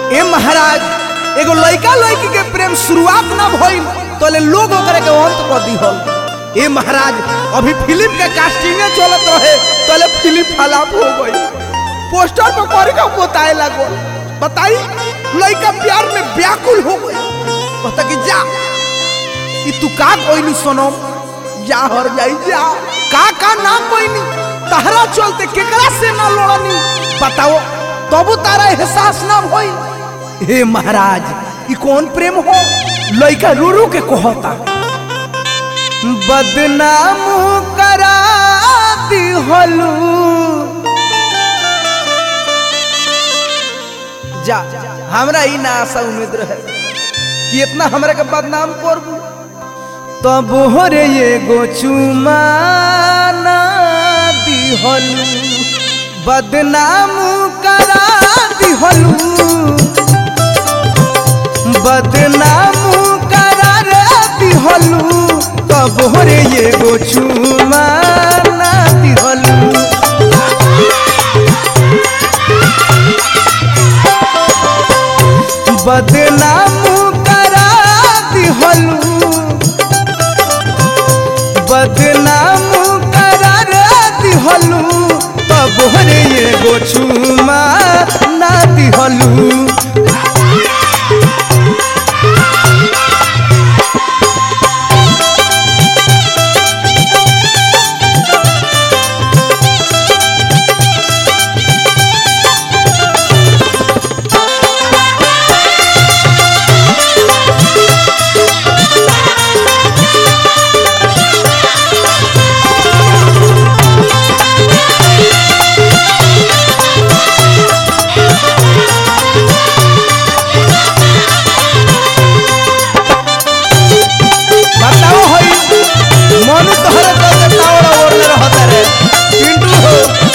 ए महाराज एगो लड़का लड़की के प्रेम शुरुआत ना भइल तोले लोग ओकरे के अंत कर दिहल ए महाराज अभी फिल्म के कास्टिंग चलत रहे तोले फिल्म फलाप हो गई पोस्टर पर करे का बताए लागो बताई लड़का प्यार में व्याकुल हो गई कहता कि जा ई तू का कोइनी सुनो जा हर जाई जा का का ना कोइनी तहरा चलते केकरा से ना लड़नी बताओ तबु तारा एहसास ना भई हे महाराज ई कौन प्रेम हो लइका रो रो के कहता बदनाम करा दिहलू जा हमरा ई ना आशा उम्मीद रहे कि इतना हमरा के बदनाम करबू तब होरे एगो चुमाना दिहलू बदनाम करा दिहलू बदनाम करा रे दिहलू तब होरे एगो चुमाना दिहलू बदनाम करा दिहलू बदनाम करा रे दिहलू तब हरे एगो छुमा ना दिहलू बताओ हई मनु तोहरे चलते तावड़ा ओढ़ले रहता रे पिंटू हो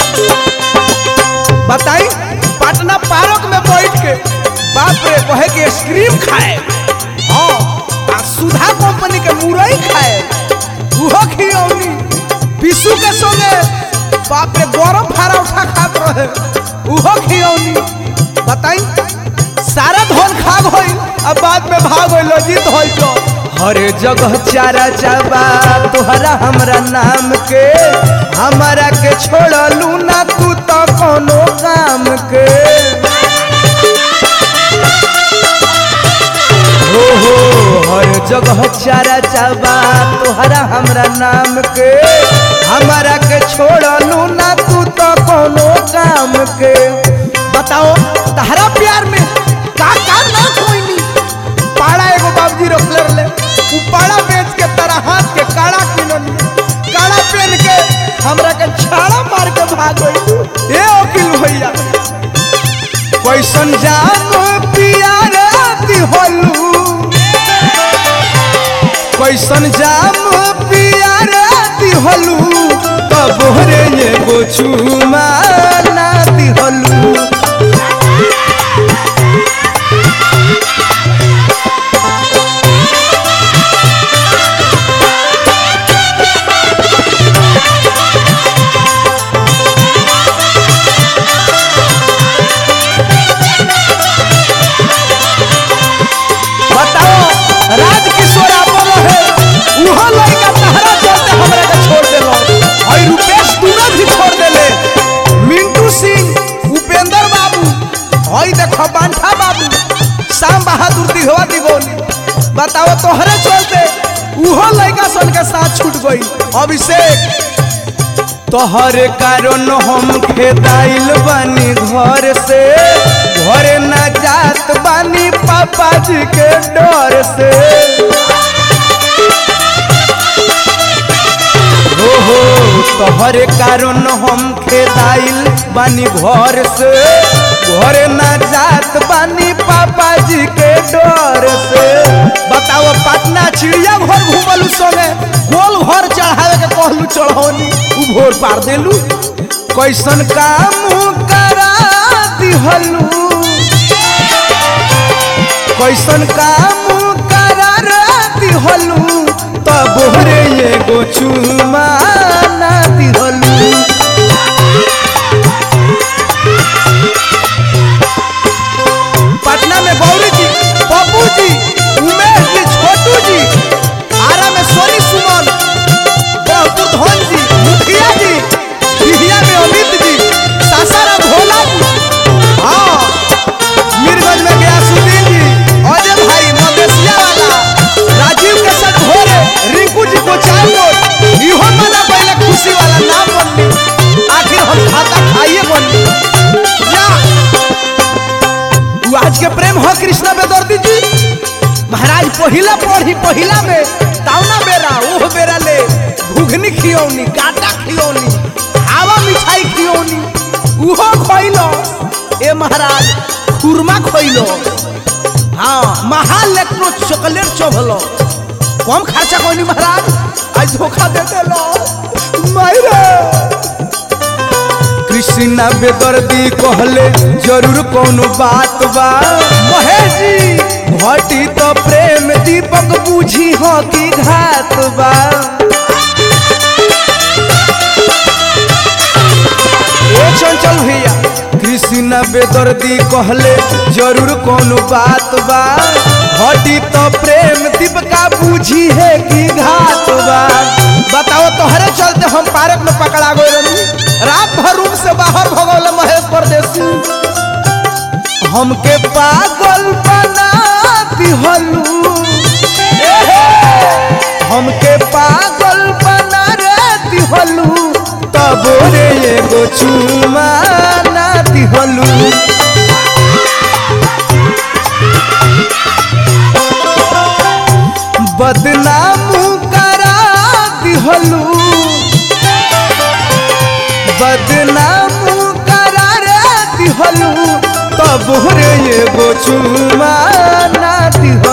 बताई पटना पार्क में बैठ के बाप रे कहे के आइसक्रीम खाए हाँ आ सुधा कंपनी के मुरई खाए उहो खियौनी विशु के संगे बाप रे गरम फारा उठा खात रहे उहो खियौनी बताई सारा धन खा गई अब बाद में भाग गई जीत होई तो हर जगह चारा चाबा तोहरा हमरा नाम के हमारा के छोड़लू ना तू तो कोनो काम के हो हो हर जगह चारा चाबा तोहरा हमरा नाम के हमारा के छोड़लू ना तू तो कोनो काम के बताओ तहरा प्यार में का का ना खोइनी पाड़ा एगो बाबूजी रखले रहले उ पाड़ा बेच के तारा हाथ के काड़ा किननी काड़ा पहन के हमरा के छाड़ा मार के भाग गई ए वकील भैया कैसन जाम पियार दिहलू कैसन जाम पियार दिहलू तब रे एगो चुमा ना दिहलू बताओ राज किशोर आपन रहे उहो लइका तहरा चलते हमरा के छोड़ देलो और रुपेश दूरा भी छोड़ देले मिंटू सिंह उपेंद्र बाबू हई देखो बांठा बाबू शाम बहादुर दिघवा दिगोनी बताओ तोहरे चलते उहो लइका सन के साथ छूट गई अभिषेक तोहर कारण हम खेदाइल बानी घर से घर न जात बानी पापा जी के डर से हो हो तोहर कारण हम खेदाइल बानी घर से घर न जात बानी पापा जी के डर से बताओ पटना चिड़िया घर घूमलू संगे गोल घर चढ़ावे के कहलू चढ़ौनी उ भोर पार देलू कैसन काम करा दिहलू कैसन काम करा रे दिहलू तब रे एगो चुमा ना दिहलू पटना के प्रेम हो कृष्णा बेदर्दी जी महाराज पहिला पढ़ी पहिला में तावना बेरा ओह बेरा ले घुघनी खियौनी काटा खियौनी हवा मिठाई खियौनी उहो खइलो ए महाराज खुरमा खइलो हाँ महालेक्ट्रो चॉकलेट चोभलो कम खर्चा कोनी महाराज आज धोखा दे देलो मायरे कृष्णा बेदर्दी कहले जरूर कोनो बात बा महेश जी घटी तो प्रेम दीपक बूझी हो की घात बा ए चंचल भैया कृष्णा बेदर्दी कहले जरूर कोनो बात बा घटी तो प्रेम दीपका बूझी है की घात बा बताओ तोहरे चलते हम पार्क में पकड़ा गए रही रात भर रूम से बाहर भगौल महेश परदेसी हमके पागल बना दिहलू हमके पागल बना रे दिहलू तब रे एगो चुमा ना दिहलू बदनाम करा दिहलू बदनाम करा रे दिहलू तब रे एगो चुमा ना दिहलू